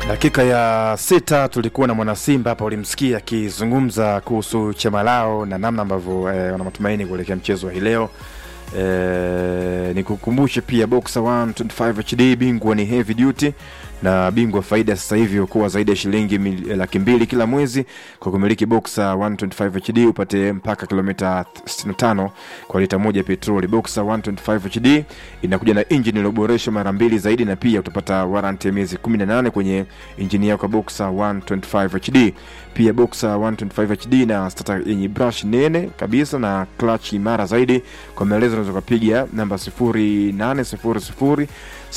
Dakika ya sita tulikuwa na mwanasimba hapa, ulimsikia akizungumza kuhusu chama lao na namna ambavyo eh, wana matumaini kuelekea mchezo wa hii leo. Eh, nikukumbushe pia Boxer 125 HD bingwa ni heavy duty na bingwa faida sasa hivi ukuwa zaidi ya shilingi mil- laki mbili kila mwezi kwa kumiliki Boxer 125 HD upate mpaka kilomita 65 kwa lita moja petroli. Boxer 125 HD inakuja na injini iliyoboreshwa mara mbili zaidi, na pia utapata warranty ya miezi 18 kwenye injini yako ya Boxer 125 HD. Pia Boxer 125 HD na starter yenye brush nene kabisa na clutch imara zaidi. Kwa maelezo unaweza kupiga namba 0800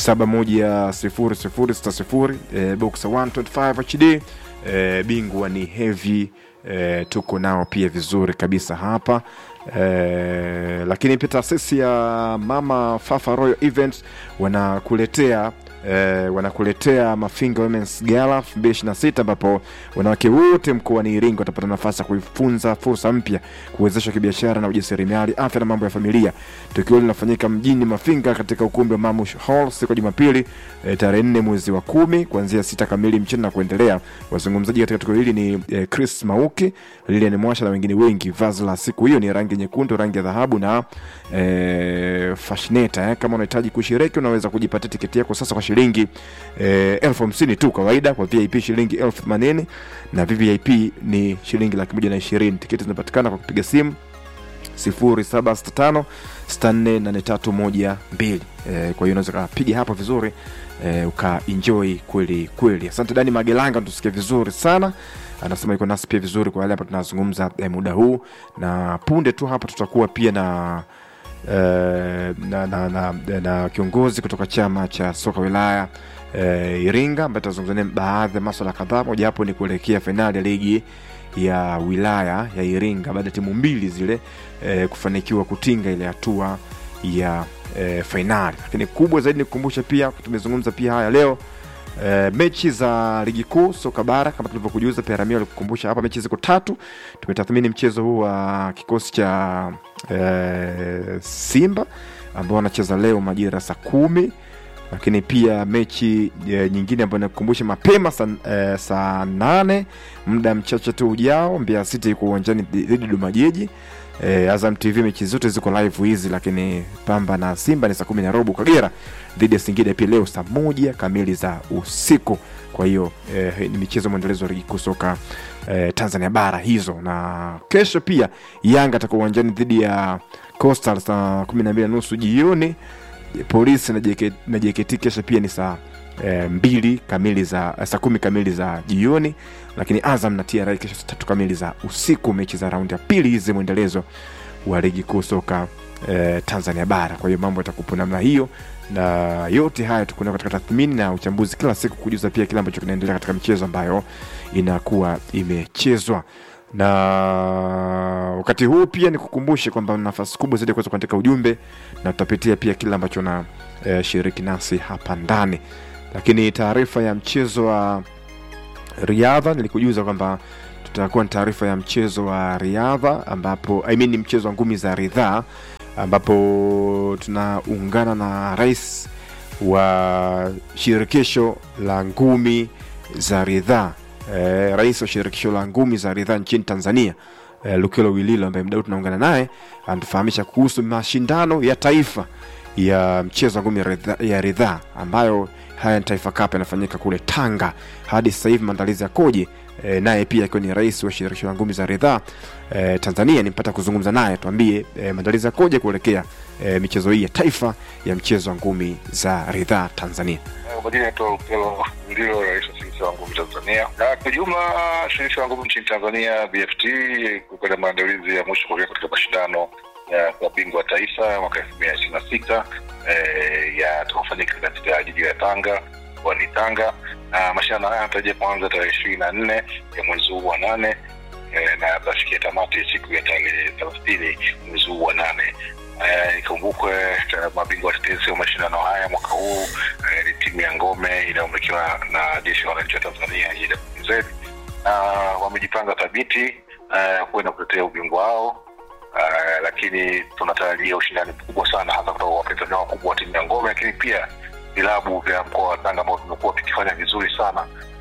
710060 eh, Boxer 125 HD eh, bingwa ni heavy eh, tuko nao pia vizuri kabisa hapa eh, lakini pia taasisi ya Mama Fafa Royal Events wanakuletea eh, wanakuletea Mafinga Women's Gala 2026 ambapo wanawake wote mkoani Iringa watapata nafasi ya kuifunza fursa mpya, kuwezeshwa kibiashara na ujasiriamali, afya na mambo ya familia. Tukio hili linafanyika mjini Mafinga katika ukumbi wa Mamush Hall siku ya Jumapili eh, tarehe nne mwezi wa kumi kuanzia sita kamili mchana na kuendelea. Wazungumzaji katika tukio hili ni eh, Chris Mauki, Lilian Mwasha na wengine wengi. Vazi la siku hiyo ni rangi nyekundu, rangi ya dhahabu na eh, fashineta eh. Kama unahitaji kushiriki unaweza kujipatia tiketi yako sasa kwa shilingi eh, elfu hamsini tu kawaida, kwa VIP shilingi elfu themanini na VVIP ni shilingi laki moja na ishirini. Tiketi zinapatikana kwa kupiga simu 0765 648312 eh, kwa hiyo unaweza kapiga hapo vizuri eh, ukaenjoy kweli kweli. Asante Dani Magelanga, tusikie vizuri sana anasema yuko nasi pia vizuri kwa yale hapa tunazungumza eh, muda huu, na punde tu hapa tutakuwa pia na eh, na, na, na, na kiongozi kutoka chama cha soka wilaya eh, Iringa ambaye tutazungumzia baadhi ya maswala kadhaa, mojawapo ni kuelekea fainali ya ligi ya wilaya ya Iringa baada ya timu mbili zile eh, kufanikiwa kutinga ile hatua ya eh, fainali. Lakini kubwa zaidi nikukumbusha pia, tumezungumza pia haya leo eh, mechi za ligi kuu soka bara kama tulivyokujuza, Peramio alikukumbusha hapa, mechi ziko tatu. Tumetathmini mchezo huu wa kikosi cha eh, Simba ambao wanacheza leo majira saa kumi lakini pia mechi e, nyingine ambayo nakukumbusha mapema saa e, saa nane muda mchache tu ujao, Mbeya City iko uwanjani dhidi ya Dodoma Jiji. E, Azam TV mechi zote ziko live hizi, lakini Pamba na Simba ni saa kumi na robo. Kagera dhidi ya Singida pia leo saa moja kamili za usiku. Kwa hiyo e, ni michezo mwendelezo wa ligi kuu soka e, Tanzania bara hizo, na kesho pia Yanga atakuwa uwanjani dhidi ya Coastal saa kumi na mbili na nusu jioni polisi na JK na JKT kesho pia ni saa e, mbili kamili za saa kumi kamili za jioni, lakini Azam na TRA kesho saa tatu kamili za usiku, mechi za raundi ya pili hizi mwendelezo wa ligi kuu soka e, Tanzania bara. Kwa hiyo mambo yatakupo namna hiyo, na yote haya tukuenda katika tathmini na uchambuzi kila siku, kujuza pia kile ambacho kinaendelea katika michezo ambayo inakuwa imechezwa na wakati huu pia nikukumbushe kwamba nafasi kubwa zaidi ya kuweza kuandika ujumbe na tutapitia pia kile ambacho na e, shiriki nasi hapa ndani, lakini taarifa ya mchezo wa riadha nilikujuza kwamba tutakuwa na taarifa ya mchezo wa riadha ambapo I mean, mchezo wa ngumi za ridhaa ambapo tunaungana na rais wa shirikisho la ngumi za ridhaa eh, rais wa shirikisho la ngumi za ridhaa nchini Tanzania eh, Lukelo Wililo ambaye mdau tunaungana naye anatufahamisha kuhusu mashindano ya taifa ya mchezo wa ngumi ya ridhaa- ya ridhaa ambayo haya ni Taifa Cup yanafanyika kule Tanga. Hadi sasa hivi maandalizi yakoje? E, naye pia akiwa ni rais wa shirikisho la ngumi za ridhaa e, Tanzania, nimpata kuzungumza naye, tuambie e, maandalizi yakoje kuelekea e, michezo hii ya taifa ya mchezo wa ngumi za ridhaa Tanzania. Kwa jina naitwa Upelo ndio rais wa shirikisho la ngumi Tanzania. Na kwa jumla shirikisho la ngumi nchini Tanzania BFT kukwenda maandalizi ya mwisho kuelekea katika mashindano ya kwa bingwa wa taifa mwaka elfu mbili na ishirini na sita yatakofanyika katika jiji la Tanga mkoani Tanga, na mashindano haya yanatarajia kuanza tarehe ishirini na nne ya mwezi huu wa nane eh, na yatafikia tamati siku ya tarehe thelathini mwezi huu wa nane. Eh, ikumbukwe eh, mabingwa watetezi wa mashindano haya mwaka huu eh, ni timu ya ngome inayomilikiwa na jeshi la wananchi wa Tanzania JWTZ na wamejipanga thabiti eh, kuenda kutetea ubingwa wao. Uh, lakini tunatarajia ushindani mkubwa sana hasa kutoka kwa wapinzani wakubwa wa timu ya ngome, lakini pia vilabu vya mkoa wa Tanga ambao vimekuwa vikifanya vizuri sana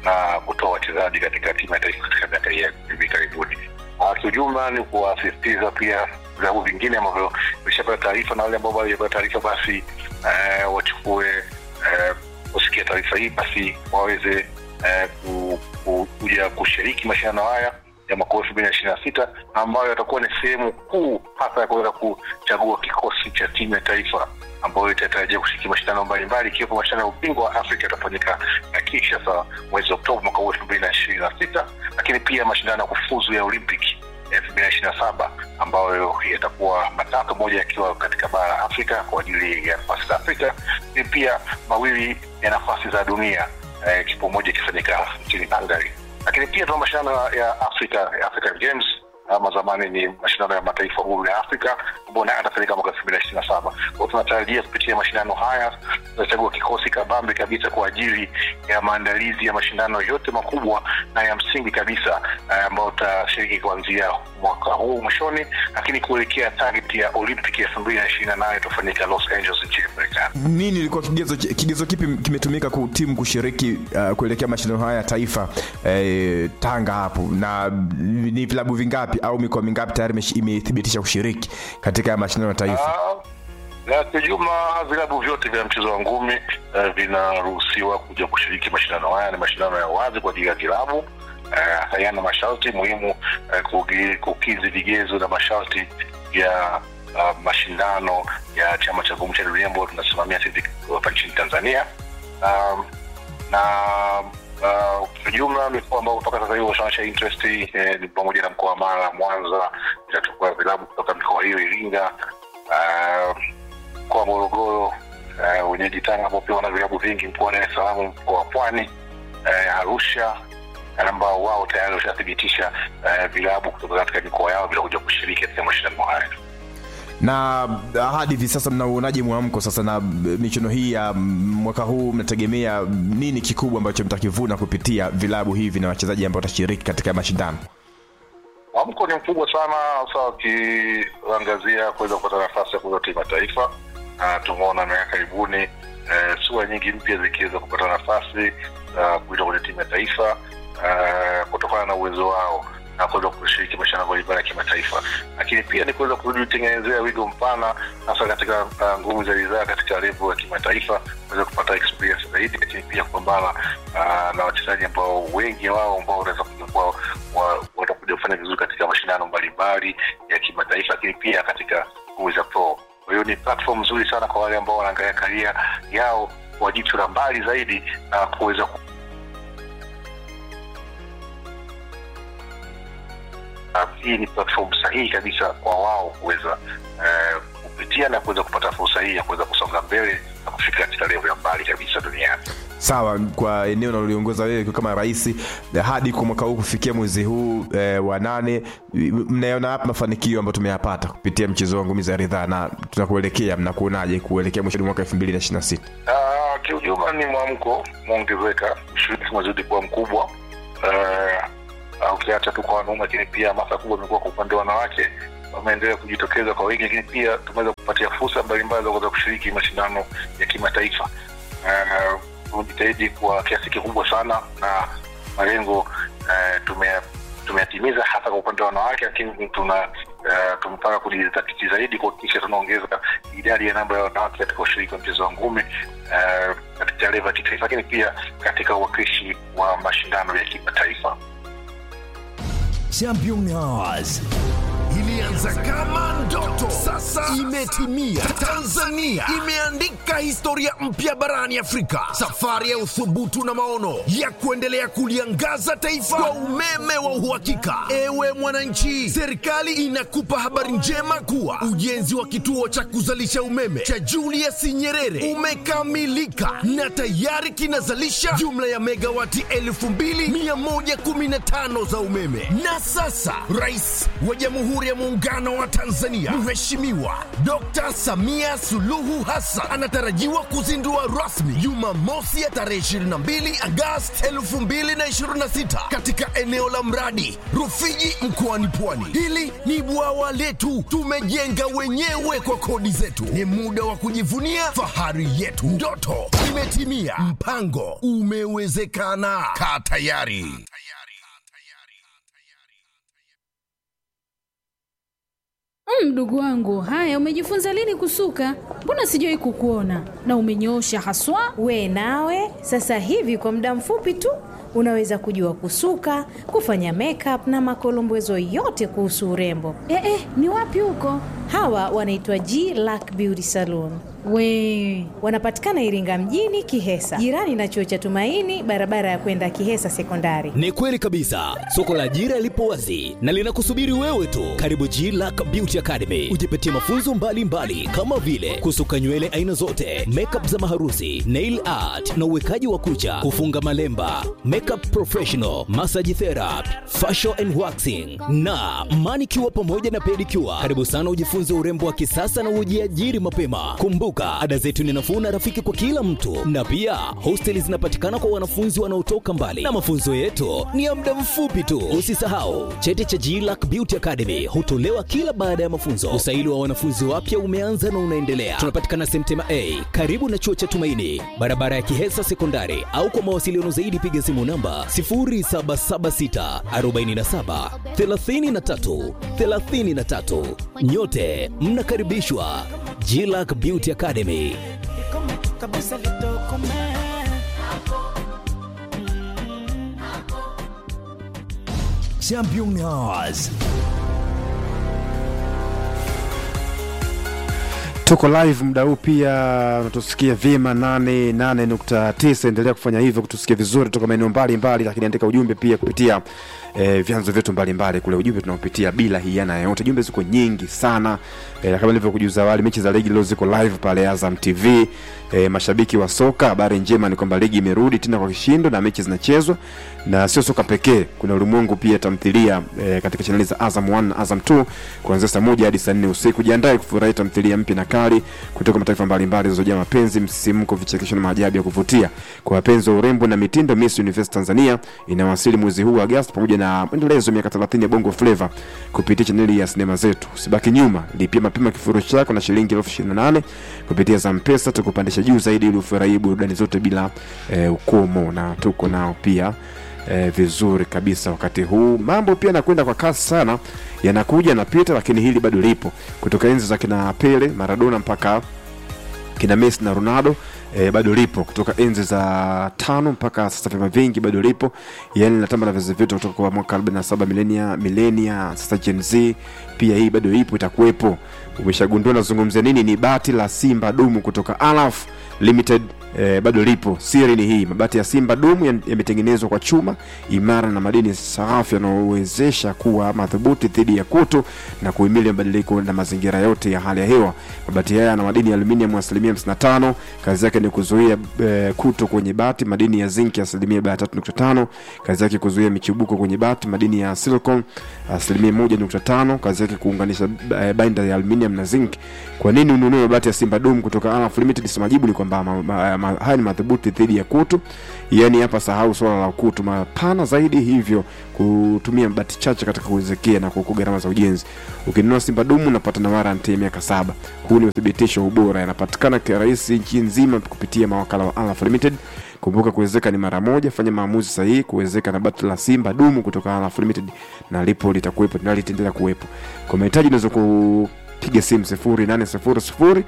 na kutoa wachezaji katika timu ya taifa katika miaka hii ya hivi karibuni. Uh, kiujumla ni kuwasisitiza pia vilabu vingine ambavyo vishapata taarifa na wale ambao bado hawajapata taarifa basi uh, wachukue uh, kusikia taarifa hii basi waweze uh, ku, ku, kuja kushiriki mashindano haya ya mwaka elfu mbili na ishirini na sita ambayo yatakuwa ni sehemu kuu hasa ya kuweza kuchagua kikosi cha timu ya taifa ambayo itatarajia kushiriki mashindano mbalimbali ikiwepo mashindano ya ubingwa wa Afrika yatafanyika na Kinshasa mwezi Oktoba mwaka huu elfu mbili na ishirini na sita lakini pia mashindano ya kufuzu ya Olympic elfu mbili na ishirini na saba ambayo yatakuwa matatu, moja yakiwa katika bara la Afrika kwa ajili ya nafasi za Afrika, lakini pia mawili ya nafasi za dunia, eh, kipo moja ikifanyika nchini Hungary. Lakini pia tuna mashindano ya Afrika ya African Games ama zamani ni mashindano ya mataifa huru ya Afrika ambayo nayo yatafanyika mwaka elfu mbili na ishirini na saba. Kwa hiyo tunatarajia kupitia mashindano haya tutachagua kikosi kabambe kabisa kwa ajili ya maandalizi ya mashindano yote makubwa na ya msingi kabisa eh, ambayo tutashiriki kuanzia mwaka huu mwishoni, lakini kuelekea target ya Olympic elfu mbili na ishirini na nane itafanyika Los Angeles nchini Marekani. nini ilikuwa kigezo kigezo kipi kimetumika ku timu kushiriki uh, kuelekea mashindano haya ya taifa eh, Tanga hapo na ni vilabu vingapi au mikoa mingapi tayari imesh- imethibitisha kushiriki katika mashindano ya taifa Ah, na kijuma vilabu vyote vya mchezo wa ngumi eh, vinaruhusiwa kuja kushiriki mashindano haya. Ni mashindano ya wazi kwa ajili ya vilabu eh, hayana masharti muhimu eh, kugi- kukizi vigezo na masharti ya uh, mashindano ya chama cha ngumi cha dunia ambayo tunasimamia sisi hapa nchini Tanzania um, na uh, kijumla mikoa ambao mpaka sasa hivi washaonyesha interest eh, ni pamoja na mkoa wa Mara, Mwanza, itachukua vilabu kutoka mikoa hiyo, Iringa, uh, mkoa wa Morogoro, uh, wenyeji Tanga ambao pia wana vilabu vingi, mkoa wa Dar es Salaam, mkoa wa Pwani, uh, Arusha ambao wao tayari washathibitisha uh, vilabu kutoka katika mikoa yao vinakuja kushiriki katika mashindano haya. na uh, hadi hivi sasa mnauonaje mwamko sasa na uh, michuano hii ya mm, mwaka huu mnategemea nini kikubwa ambacho mtakivuna kupitia vilabu hivi na wachezaji ambao watashiriki katika mashindano Mwamko ni mkubwa sana, hasa wakiangazia kuweza kupata nafasi ya kuza timu ya taifa. Na tumeona miaka karibuni eh, sura nyingi mpya zikiweza kupata nafasi za kuitwa kwenye timu ya taifa eh, kutokana na uwezo wao na kuweza kushiriki mashindano mbalimbali ya kimataifa, lakini pia ni kuweza kujitengenezea wigo mpana, hasa katika uh, nguvu za ridhaa katika level ya kimataifa, kuweza kupata experience zaidi, lakini pia kupambana uh, na wachezaji ambao wengi wao ambao wanaweza kuja kuwa wa- watakuja kufanya vizuri katika mashindano mbalimbali ya kimataifa, lakini pia katika nguvu za pro. Kwa hiyo ni platform nzuri sana kwa wale ambao wanaangalia karia yao kwa jicho la mbali zaidi na kuweza ku Ah, hii ni platform sahihi kabisa kwa wao kuweza eh, kupitia na kuweza kupata fursa hii ya kuweza kusonga mbele na kufika katika level ya mbali kabisa duniani. sawa kwa eneo unaloliongoza wewe ukiwa kama rais eh, hadi kwa mwaka huu kufikia mwezi huu eh, wa nane m- mnaona hapa mafanikio ambayo tumeyapata kupitia mchezo wa ngumi za ridhaa na tunakuelekea mnakuonaje kuelekea mwishoni mwaka elfu mbili na ishiri na sita Ah, kiujumla ni mwamko umeongezeka, ushiriki umezidi kuwa mkubwa. Eh, ah, ukiacha tu kwa wanaume, lakini pia hamasa kubwa imekuwa kwa upande wa wanawake, wameendelea kujitokeza kwa wingi, lakini pia tumeweza kupatia fursa mbalimbali za kuweza kushiriki mashindano ya kimataifa. Eh, tumejitahidi kwa kiasi kikubwa sana na malengo eh, tume- tumeyatimiza hasa kwa upande wa wanawake, lakini tuna uh, tumepanga kujizatiti zaidi kuhakikisha tunaongeza idadi ya namba ya wanawake katika ushiriki wa mchezo wa ngumi uh, katika leva ya kitaifa, lakini pia katika uwakilishi wa mashindano ya kimataifa. Champion Hours ilianza kama ndoto, sasa imetimia. Tanzania imeandika historia mpya barani Afrika, safari ya uthubutu na maono ya kuendelea kuliangaza taifa kwa umeme wa uhakika. Ewe mwananchi, serikali inakupa habari njema kuwa ujenzi wa kituo cha kuzalisha umeme cha Julius Nyerere umekamilika na tayari kinazalisha jumla ya megawati 2115 za umeme. Na sasa rais wa Jamhuri ya Muungano Muungano wa Tanzania, Mheshimiwa Dr. Samia Suluhu Hassan anatarajiwa kuzindua rasmi Jumamosi ya tarehe 22 Agosti 2026 katika eneo la mradi Rufiji mkoani Pwani. Hili ni bwawa letu, tumejenga wenyewe kwa kodi zetu. Ni muda wa kujivunia fahari yetu. Ndoto imetimia, mpango umewezekana. Kaa tayari. Mm, Mdogo wangu, haya umejifunza lini kusuka? Mbona sijawahi kukuona na umenyoosha haswa. We nawe sasa hivi kwa muda mfupi tu unaweza kujua kusuka, kufanya makeup na makolombezo yote kuhusu urembo. Eh, eh, ni wapi huko? Hawa wanaitwa G Lack Beauty Salon. We Wanapatikana Iringa mjini Kihesa, jirani na chuo cha Tumaini, barabara ya kwenda Kihesa Sekondari. Ni kweli kabisa, soko la ajira lipo wazi na linakusubiri wewe tu. Karibu G Lack Beauty Academy, ujipatie mafunzo mbalimbali mbali, kama vile kusuka nywele aina zote, makeup za maharusi, nail art na uwekaji wa kucha, kufunga malemba, makeup professional, massage therapy, facial and waxing na manicure pamoja na pedicure. Karibu sana ujifunze urembo wa kisasa na ujiajiri mapema. Kumbuka, ada zetu ni nafuu na rafiki kwa kila mtu, na pia hosteli zinapatikana kwa wanafunzi wanaotoka mbali, na mafunzo yetu ni ya muda mfupi tu. Usisahau cheti cha GLAC Beauty Academy hutolewa kila baada ya mafunzo. Usaili wa wanafunzi wapya umeanza na unaendelea. Tunapatikana Semtema A karibu na chuo cha Tumaini, barabara ya Kihesa Sekondari, au kwa mawasiliano zaidi piga simu namba 0776 47 33 33. Nyote mnakaribishwa GLAC Beauty Academy. Championnats. tuko live muda huu pia unatusikia vyema 88.9 endelea kufanya hivyo kutusikia vizuri toka maeneo mbalimbali lakini andika ujumbe pia kupitia eh, vyanzo vyetu mbalimbali kule ujumbe tunaopitia bila hiana yoyote jumbe ziko nyingi sana eh, kama nilivyokujuza awali mechi za ligi leo ziko live pale azam tv eh, mashabiki wa soka habari njema ni kwamba ligi imerudi tena kwa kishindo na mechi zinachezwa na sio soka pekee kuna ulimwengu pia tamthilia eh, katika chaneli za azam 1 na azam 2 kuanzia saa moja hadi saa nne usiku jiandae kufurahi tamthilia mpya na kali kutoka mataifa mbalimbali zilizojaa mapenzi msisimko vichekesho na maajabu ya kuvutia kwa wapenzi wa urembo na mitindo miss universe tanzania inawasili mwezi huu wa agasti pamoja na mwendelezo wa miaka 30 ya bongo flava kupitia chaneli ya sinema zetu usibaki nyuma lipia mapema kifurushi chako na shilingi elfu ishirini na nane kupitia zampesa tukupandisha juu zaidi ili ufurahii burudani zote bila eh, ukomo na tuko nao pia eh, vizuri kabisa wakati huu mambo pia yanakwenda kwa kasi sana yanakuja yanapita lakini hili bado lipo kutoka enzi za kina pele maradona mpaka kina messi na ronaldo E, bado lipo kutoka enzi za tano mpaka sasa vyama vingi bado lipo yani linatamba na vizazi vyote kutoka kwa mwaka 47 milenia milenia sasa gen z pia hii bado ipo itakuwepo umeshagundua nazungumzia nini ni bati la simba dumu kutoka alaf limited eh, bado lipo siri ni hii mabati ya simba dumu ya- yametengenezwa kwa chuma imara na madini safi yanayowezesha kuwa madhubuti dhidi ya kutu na kuhimili mabadiliko na mazingira yote ya hali ya hewa mabati haya yana madini ya aluminium asilimia 55 kazi yake ni kuzuia eh, kutu kwenye bati madini ya zinki asilimia 3.5 kazi yake kuzuia michubuko kwenye bati madini ya silicon asilimia 1.5 kazi yake kuunganisha eh, binder ya aluminium na zinc kwa nini ununue mabati ya simba dum kutoka Alaf Limited si majibu ni kwamba ma, ma, ma, haya ni madhubuti dhidi ya kutu yani hapa sahau swala la kutu mapana zaidi hivyo kutumia mabati chache katika kuwezekia na kuokoa gharama za ujenzi ukinunua simba dumu unapata na warranty ya miaka saba huu ni uthibitisho wa ubora yanapatikana kirahisi nchi nzima kupitia mawakala wa Alaf Limited kumbuka kuwezeka ni mara moja fanya maamuzi sahihi kuwezeka na bati la simba dumu kutoka Alaf Limited na lipo litakuwepo na litaendelea kuwepo kwa mahitaji unaweza kupiga simu 0800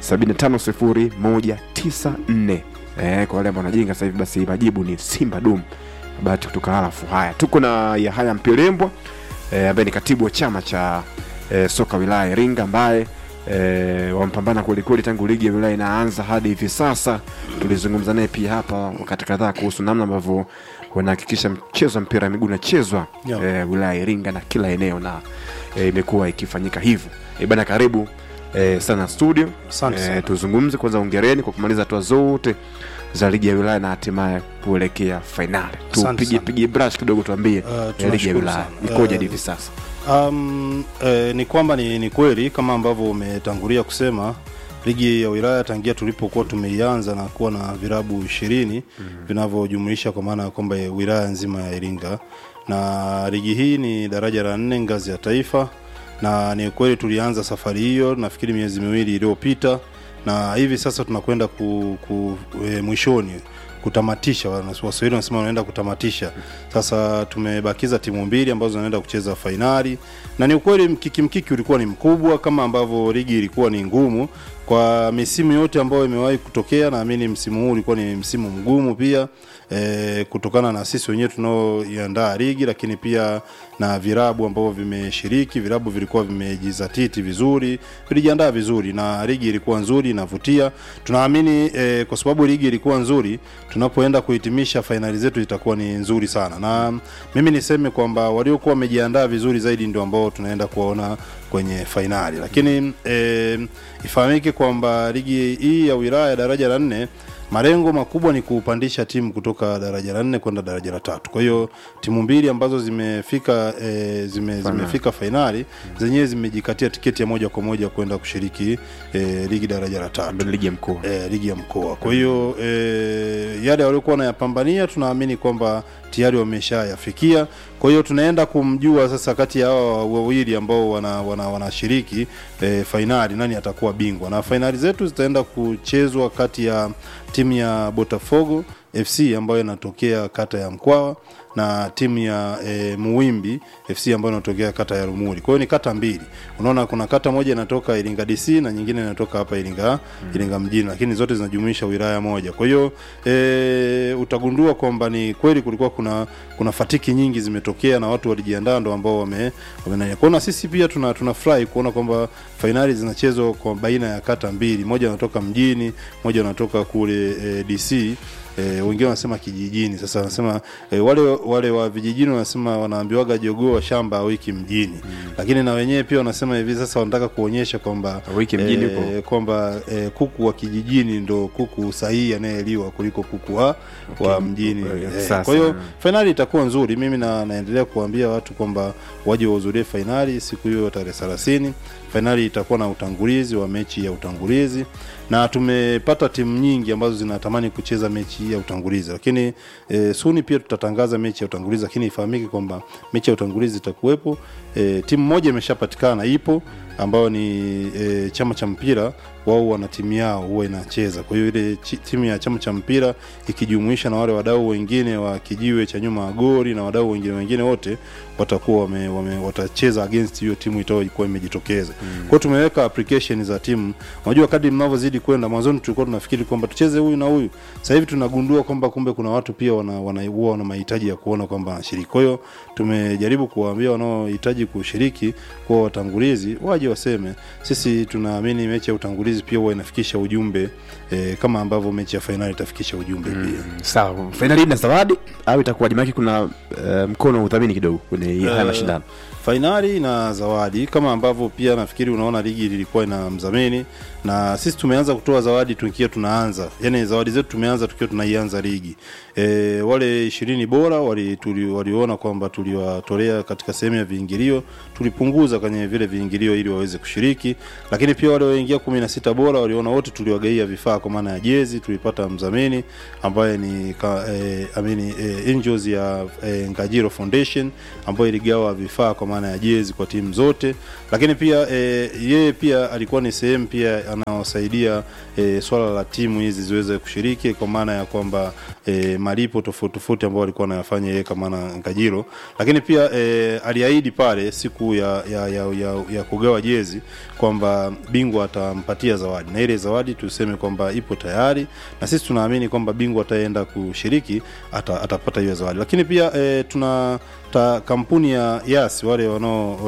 750 eh, kwa wale ambao wanajenga sasa hivi basi majibu ni simba dumu bahati kutoka halafu haya tuko na yahaya mpelembwa eh, ambaye ni katibu wa chama cha eh, soka wilaya ya iringa ambaye eh, wampambana kwelikweli tangu ligi ya wilaya inaanza hadi hivi sasa tulizungumza naye pia hapa wakati kadhaa kuhusu namna ambavyo wanahakikisha mchezo wa mpira wa miguu unachezwa Yeah. eh, wilaya ya iringa na kila eneo na eh, imekuwa ikifanyika hivyo eh, bana karibu eh, sana studio Asante sana. eh, tuzungumze kwanza ongereni kwa kumaliza hatua zote za ligi ya wilaya na hatimaye kuelekea fainali Asante tupige sana. pige brush kidogo tuambie Uh, eh, ligi ya tunashukuru wilaya sana. ikoje Uh, hadi hivi sasa Um, eh, ni kwamba ni, ni kweli kama ambavyo umetangulia kusema ligi ya wilaya tangia tulipokuwa tumeianza na kuwa na virabu ishirini mm. vinavyojumuisha kwa maana ya kwamba wilaya nzima ya Iringa, na ligi hii ni daraja la nne ngazi ya taifa, na ni kweli tulianza safari hiyo nafikiri miezi miwili iliyopita, na hivi sasa tunakwenda ku, ku, e, mwishoni kutamatisha waswahili wanasema wanaenda kutamatisha sasa tumebakiza timu mbili ambazo zinaenda kucheza fainali na ni ukweli mkiki mkiki ulikuwa ni mkubwa kama ambavyo ligi ilikuwa ni ngumu kwa misimu yote ambayo imewahi kutokea naamini msimu huu ulikuwa ni msimu mgumu pia e, kutokana na sisi wenyewe tunaoiandaa ligi lakini pia na virabu ambavyo vimeshiriki virabu vilikuwa vimejizatiti vizuri vilijiandaa vizuri na ligi ilikuwa nzuri inavutia tunaamini e, kwa sababu ligi ilikuwa nzuri tunapoenda kuhitimisha fainali zetu itakuwa ni nzuri sana na mimi niseme kwamba waliokuwa wamejiandaa vizuri zaidi ndio ambao tunaenda kuwaona kwenye fainali lakini e, ifahamike kwamba ligi hii ya wilaya daraja la nne malengo makubwa ni kupandisha timu kutoka daraja la nne kwenda daraja la tatu kwa hiyo timu mbili ambazo zimefika e, zime, zimefika fainali zenyewe zimejikatia tiketi ya moja kwa moja kwenda kushiriki e, ligi daraja la tatu ligi ya mkoa e, ligi ya mkoa kwa hiyo e, yale waliokuwa wanayapambania tunaamini kwamba tayari wameshayafikia kwa hiyo tunaenda kumjua sasa kati ya hawa wawili ambao wanashiriki wana, wana e, fainali nani atakuwa bingwa na fainali zetu zitaenda kuchezwa kati ya timu ya botafogo fc ambayo inatokea kata ya mkwawa na timu ya e, muwimbi fc ambayo inatokea kata ya rumuri kwa hiyo ni kata mbili unaona kuna kata moja inatoka iringa dc na nyingine inatoka hapa iringa mm. iringa mjini lakini zote zinajumuisha wilaya moja kwa hiyo e, utagundua kwamba ni kweli kulikuwa kuna kuna fatiki nyingi zimetokea na watu walijiandaa ndo ambao wame, wame kwao na sisi pia tuna tunafurahi kuona kwamba fainali zinachezwa kwa baina ya kata mbili moja wanatoka mjini moja wanatoka kule e, dc e, wengine wanasema kijijini sasa wanasema e, wale wale wa vijijini wanasema wanaambiwaga jogoo wa shamba wiki mjini mm. lakini na wenyewe pia wanasema hivi sasa wanataka kuonyesha kwamba wiki mjini e, kwamba e, kuku wa kijijini ndo kuku sahihi anayeliwa kuliko kuku wa, okay. wa mjini e, kwa hiyo fainali itakuwa nzuri mimi na, naendelea kuambia watu kwamba waje wahudhurie fainali siku hiyo tarehe thelathini fainali itakuwa na utangulizi wa mechi ya utangulizi na tumepata timu nyingi ambazo zinatamani kucheza mechi ya utangulizi lakini e, suni pia tutatangaza mechi ya utangulizi lakini ifahamike kwamba mechi ya utangulizi itakuwepo e, timu moja imeshapatikana ipo ambayo ni e, chama cha mpira wao wana timu yao huwa inacheza kwa hiyo ile timu ya chama cha mpira ikijumuisha na wale wadau wengine wa kijiwe cha nyuma ya gori na wadau wengine wengine wote watakuwa wame, wame, watacheza against hiyo timu itayokuwa imejitokeza mm. kwao tumeweka application za timu unajua kadri mnavyozidi kwenda mwanzoni tulikuwa tunafikiri kwamba tucheze huyu na huyu sasa hivi tunagundua kwamba kumbe kuna watu pia wana, wana, huwa wana mahitaji ya kuona kwamba wanashiriki kwa hiyo tumejaribu kuwaambia wanaohitaji kushiriki kuwa watangulizi waje waseme sisi tunaamini mechi ya utangulizi pia huwa inafikisha ujumbe e, kama ambavyo mechi ya fainali itafikisha ujumbe mm, pia sawa fainali ina zawadi au itakuwa jumaki kuna uh, mkono wa udhamini kidogo kwenye haya mashindano fainali na zawadi kama ambavyo pia nafikiri unaona ligi ilikuwa ina mdhamini na sisi tumeanza kutoa zawadi tukiwa tunaanza yani zawadi zetu tumeanza tukiwa tunaianza ligi e, wale ishirini bora wali, tuli, waliona kwamba tuliwatolea katika sehemu ya viingilio tulipunguza kwenye vile viingilio ili waweze kushiriki lakini pia wale waingia kumi na sita bora waliona wote tuliwagaia vifaa kwa maana ya jezi tulipata mdhamini ambaye ni ka, e, amini e, angels ya e, ngajiro foundation ambayo iligawa vifaa kwa maana ya jezi kwa timu zote lakini pia e, yeye pia alikuwa ni sehemu pia anaosaidia e, swala la timu hizi ziweze kushiriki kwa maana ya kwamba e, malipo tofauti tofauti ambao alikuwa anayafanya yeye kama na Ngajiro, lakini pia e, aliahidi pale siku ya, ya, ya, ya, ya kugawa jezi kwamba bingwa atampatia zawadi, na ile zawadi tuseme kwamba ipo tayari, na sisi tunaamini kwamba bingwa ataenda kushiriki ata, atapata hiyo zawadi, lakini pia e, tuna ta, kampuni ya Yas wale wanao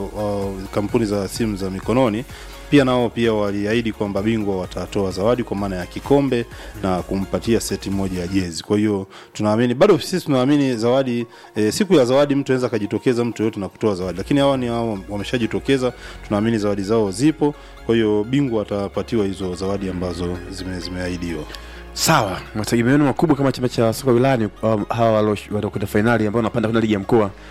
e, kampuni za simu za mikononi pia nao pia waliahidi kwamba bingwa watatoa zawadi kwa maana ya kikombe na kumpatia seti moja ya jezi. Kwa hiyo tunaamini bado sisi tunaamini zawadi e, siku ya zawadi mtu anaweza akajitokeza mtu yote na kutoa zawadi, lakini hawa ni hao wameshajitokeza, tunaamini zawadi zao zipo. Kwa hiyo bingwa atapatiwa hizo zawadi ambazo zime, zimeahidiwa. Sawa, mategemeo yenu makubwa kama chama cha soka wilayani um, hawa waliokwenda fainali ambao wanapanda kwenda ligi ya mkoa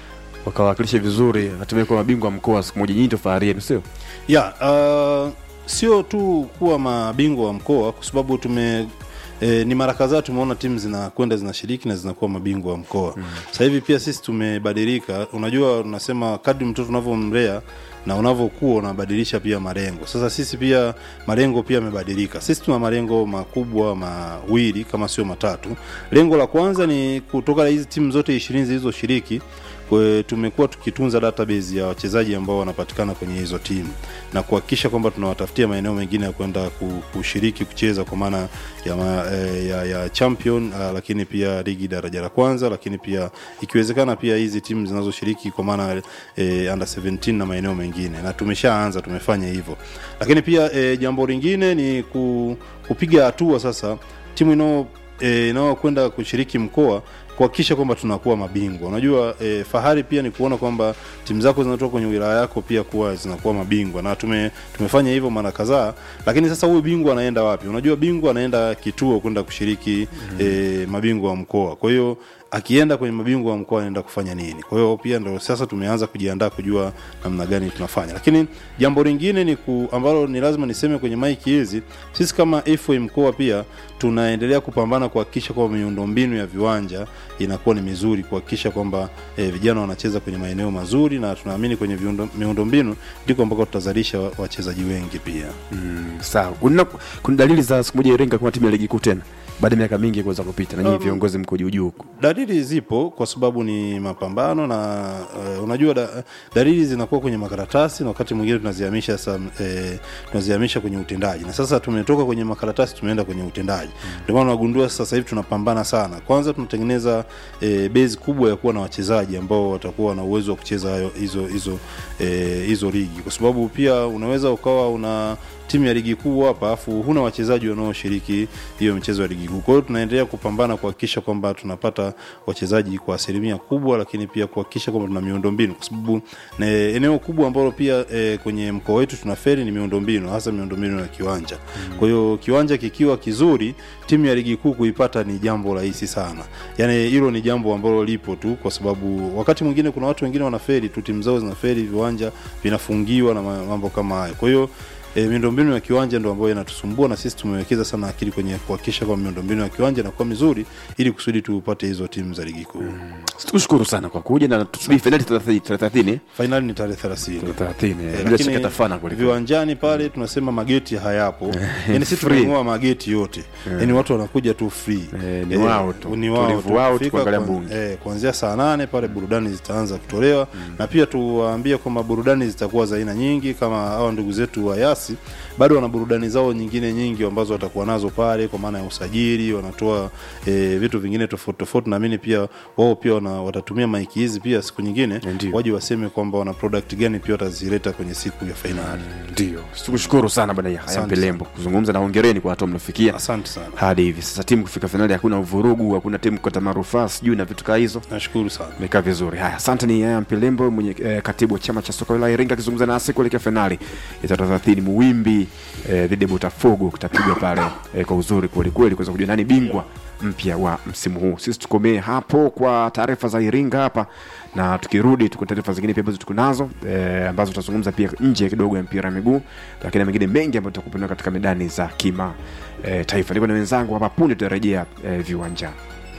wakawakilisha vizuri hatimaye kuwa mabingwa mkoa siku moja nyinyi ndio fahari yenu sio ya uh, sio tu kuwa mabingwa wa mkoa kwa sababu tume E, ni mara kadhaa tumeona timu zinakwenda zinashiriki na zinakuwa mabingwa wa mkoa mm. sasa hivi pia sisi tumebadilika unajua unasema kadri mtoto unavyomlea na unavyokuwa unabadilisha pia malengo sasa sisi pia malengo pia yamebadilika sisi tuna malengo makubwa mawili kama sio matatu lengo la kwanza ni kutoka hizi timu zote ishirini zilizoshiriki Kwe, tumekuwa tukitunza database ya wachezaji ambao wanapatikana kwenye hizo timu na kuhakikisha kwamba tunawatafutia maeneo mengine ya kwenda ku- kushiriki kucheza kwa maana ya, ma, eh, ya, ya champion uh, lakini pia ligi daraja la kwanza lakini pia ikiwezekana pia hizi timu zinazoshiriki kwa maana eh, under 17 na maeneo mengine na tumeshaanza tumefanya hivyo lakini pia eh, jambo lingine ni ku, kupiga hatua sasa timu inao eh, inayokwenda kushiriki mkoa kuhakikisha kwamba tunakuwa mabingwa unajua e, fahari pia ni kuona kwamba timu zako zinatoka kwenye wilaya yako pia kuwa zinakuwa mabingwa na tume, tumefanya hivyo mara kadhaa lakini sasa huyu bingwa anaenda wapi unajua bingwa anaenda kituo kwenda kushiriki mm. e, mabingwa wa mkoa kwa hiyo akienda kwenye mabingwa wa mkoa anaenda kufanya nini kwa hiyo pia ndo sasa tumeanza kujiandaa kujua namna gani tunafanya lakini jambo lingine ni ku, ambalo ni lazima niseme kwenye maiki hizi sisi kama FA mkoa pia tunaendelea kupambana kuhakikisha kwamba miundombinu ya viwanja inakuwa ni mizuri kuhakikisha kwamba eh, vijana wanacheza kwenye maeneo mazuri na tunaamini kwenye viundo- miundombinu ndiko ambako tutazalisha wa- wachezaji wengi pia mm, sawa kuna, kuna dalili za siku moja iringa kama timu ya ligi kuu tena baada ya miaka mingi kuweza kupita na nyinyi Um, viongozi mko juu juu huko dalili zipo kwa sababu ni mapambano na uh, unajua da, dalili zinakuwa kwenye makaratasi na wakati mwingine tunazihamisha sasa eh, tunazihamisha kwenye utendaji na sasa tumetoka kwenye makaratasi tumeenda kwenye utendaji ndio maana unagundua sasa hivi tunapambana sana kwanza tunatengeneza eh, base kubwa ya kuwa na wachezaji ambao watakuwa na uwezo wa kucheza hayo hizo hizo eh, hizo ligi kwa sababu pia unaweza ukawa una timu ya ligi kuu hapa alafu huna wachezaji wanaoshiriki hiyo michezo ya ligi kuu kwa hiyo tunaendelea kupambana kuhakikisha kwamba tunapata wachezaji kwa asilimia kubwa lakini pia kuhakikisha kwamba tuna miundombinu kwa sababu na eneo kubwa ambalo pia e, kwenye mkoa wetu tuna feri ni miundombinu hasa miundombinu ya kiwanja mm. kwa hiyo kiwanja kikiwa kizuri timu ya ligi kuu kuipata ni jambo rahisi sana yaani hilo ni jambo ambalo lipo tu kwa sababu wakati mwingine kuna watu wengine wana feri tu timu zao zina feri viwanja vinafungiwa na ma- mambo kama hayo kwa hiyo E, miundombinu ya kiwanja ndo ambayo inatusumbua na sisi tumewekeza sana akili kwenye kuhakikisha kwamba miundombinu ya kiwanja inakuwa mizuri ili kusudi tupate hizo timu za ligi kuu mm. tukushukuru sana kwa kuja na tusubiri fainali thelathini fainali ni tarehe thelathini thelathini Eh, bila lakini shaka tafana kweli viwanjani pale tunasema mageti hayapo yani sisi Free. tumeng'oa mageti yote yani watu wanakuja tu free Eh, ni wao tu. ni wao Tulivu tu. wao tu Kufika kuangalia kwa- mbungi. eh, kuanzia saa nane pale burudani zitaanza kutolewa na pia tuwaambie kwamba burudani zitakuwa za aina nyingi kama hawa ndugu zetu wa yasi bado wana burudani zao nyingine nyingi ambazo watakuwa nazo pale kwa maana ya usajili wanatoa e, vitu vingine tofauti tofauti naamini pia wao pia wana, watatumia maiki hizi pia siku nyingine Ndio. waje waseme kwamba wana product gani pia watazileta kwenye siku ya fainali ndio tukushukuru sana bwana Yahya Asante Mpelembo kuzungumza na hongereni kwa hatua mliofikia asante sana hadi hivi sasa timu kufika fainali hakuna uvurugu hakuna timu kukata marufaa sijui na vitu kaa hizo nashukuru sana imekaa vizuri haya asante ni yaya mpelembo mwenye eh, katibu wa chama cha soka wilaya iringa akizungumza nasi kuelekea fainali ya tarehe thelathini muwimbi eh, dhidi ya botafogo kitapigwa pale eh, kwa uzuri kwelikweli kuweza kujua nani bingwa mpya wa msimu huu sisi tukomee hapo kwa taarifa za iringa hapa na tukirudi tuko taarifa zingine pia ambazo tuko nazo eh, ambazo tutazungumza pia nje kidogo ya mpira wa miguu lakini na mengine mengi ambayo tutakupenda katika medani za kima eh, taifa niko na wenzangu hapa punde tutarejea eh, viwanjani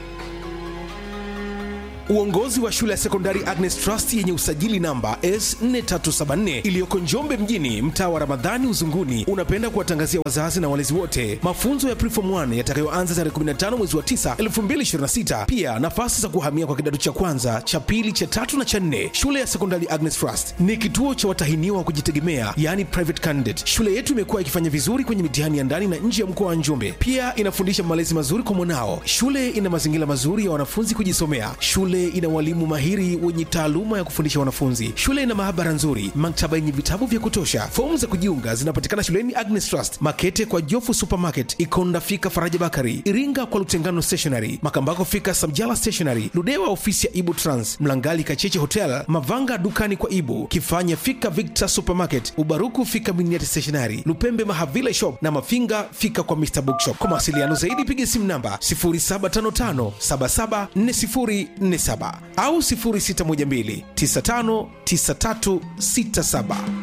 Uongozi wa shule ya sekondari Agnes Trust yenye usajili namba S4374 iliyoko Njombe mjini, mtaa wa Ramadhani Uzunguni, unapenda kuwatangazia wazazi na walezi wote mafunzo ya Preform 1 yatakayoanza tarehe 15 mwezi wa 9 2026. Pia nafasi za kuhamia kwa kidato cha kwanza, cha pili, cha tatu na cha nne. Shule ya sekondari Agnes Trust ni kituo cha watahiniwa wa kujitegemea, yani private candidate. Shule yetu imekuwa ikifanya vizuri kwenye mitihani ya ndani na nje ya mkoa wa Njombe. Pia inafundisha malezi mazuri kwa mwanao. Shule ina mazingira mazuri ya wanafunzi kujisomea. Shule ina walimu mahiri wenye taaluma ya kufundisha wanafunzi. Shule ina maabara nzuri, maktaba yenye vitabu vya kutosha. Fomu za kujiunga zinapatikana shuleni Agnes Trust, Makete kwa Jofu Supermarket, Ikonda fika Faraja Bakari, Iringa kwa Lutengano Stationery, Makambako fika Samjala Stationery, Ludewa ofisi ya Ibu Trans, Mlangali Kacheche Hotel, Mavanga dukani kwa Ibu, Kifanya fika Victor Supermarket, Ubaruku fika Miniati Stationery, Lupembe Mahavile Shop na Mafinga fika kwa Mr Bookshop. Kwa mawasiliano zaidi piga simu namba 0755 774047 au 0612 959367